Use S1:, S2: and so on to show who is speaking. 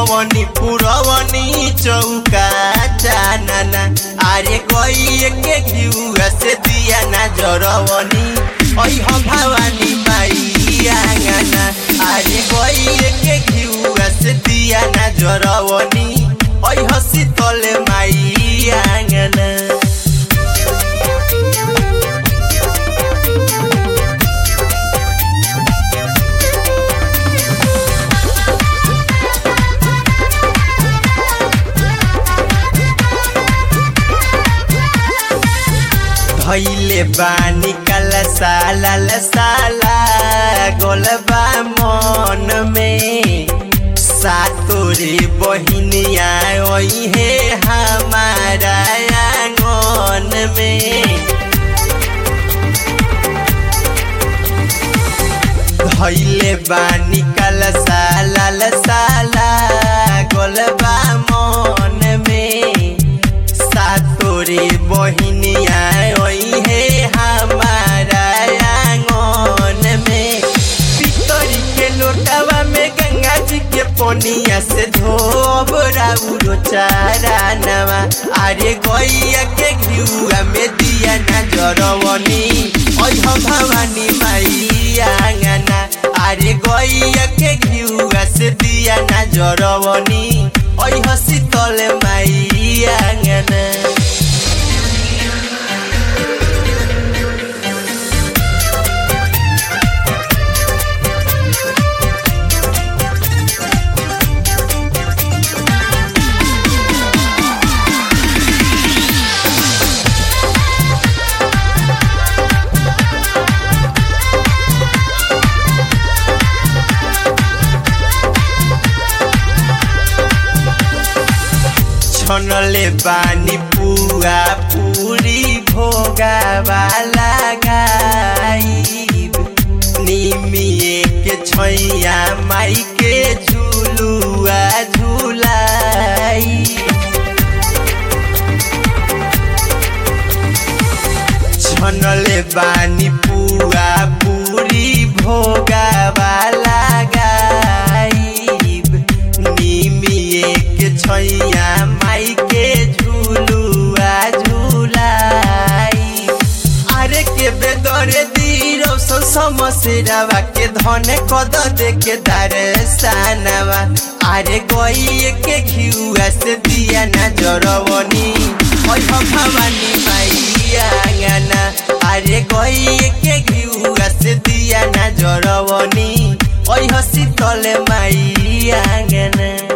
S1: लिपवनी पुरवनी चौका चानना अरे गई के घिउआ से दिया ना जरवनी ओइ हम भवानी माई आंगना अरे गई के घिउआ से दिया ना जरवनी ओइ हसी तले माई आंगना भैले बानी कल साला साला गोलबा मन में सातोरे बहिनिया ओई है हमारा आंगन में धैले बानी कल साला साला गोलबा मन में सातोरे बहिनिया ओई है हमारा आंगन में पितरी के लोटावा में गंगा जी के पनिया से धोब राउरो चारा नवा अरे गैया के घिउआ में दिया ना जरवनी ओइ हम भवानी माई आंगना अरे गैया के घिउआ से दिया ना जरवनी ओइ हसी तले माई आंगना छनले बानी पुआ पूरी भोगावा लगाई निमिए के छैया माई के झुलुआ झुलाई छनले बानी पुआ पूरी भोगावा लगाई निमिए के छैया माई के झुलुआ झुलाई अरे के बेदरे दीरो सो समसेरावा के धने कद दे के दरसानवा अरे गई के घिउआ से दिया ना जरवनी ओइ हम भवानी माई आंगना अरे गई के घिउआ से दिया ना जरवनी ओइ हसी तले माई आंगना